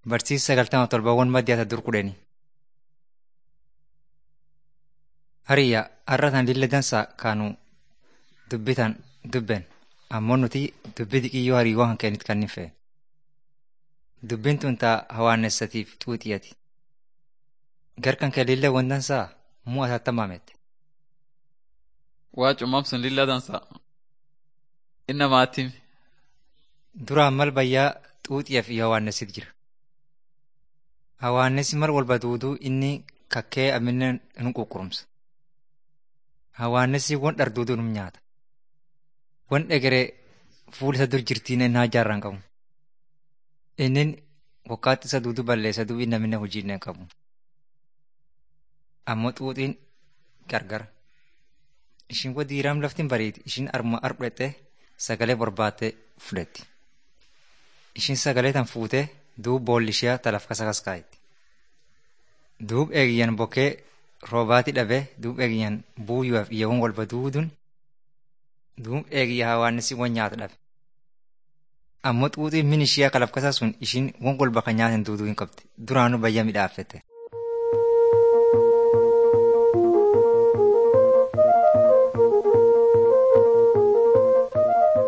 Barsiisa sagaltama torbawwan maddiyaata dur kudheni. Hariyya har'atan lilla dansa kaanu dubbitan dubben ammoo nuti dubbi diqiyyoo hariiwwan kan keenit kan fee. Dubbiin tun taa hawaannessatiif xuuxiyati. Garkan kee lilla wandansaa muu atattamaamette. Waa cummam sun lilla dansa. Inna maatim. Duraan mal bayyaa xuuxiyaa fi hawaannessit jira. Hawaannessi mal walba duuduu inni kakkee aminne nu quqqurumsa. Hawaannessi won dharduuduu num nyaata. Won egeree fuul isa dur jirtiin innaa jaarraan qabu. Innin wakkaatti isa duuduu balleessa duubii naminne hojiinne hin qabu. Ammoo xuuxiin gargara. Ishin wa diiraam laftin bariiti. Ishin arma arbudhette sagalee barbaatte fudhetti. Ishin sagalee tan fuutee duub boolli ishee talaf kasa kaskaayetti. Duub eegiyyan bokkee roobaati dhabee duub eegiyyan buuyyuuf iyyaawwan walba duudun duub eegiyya hawaannissi won nyaata dhabe. Ammoo xuuxiin min ishee kalaf kasaa sun ishin won walba kan nyaatan duuduu hin qabdi. Duraanuu bayya midhaaffette.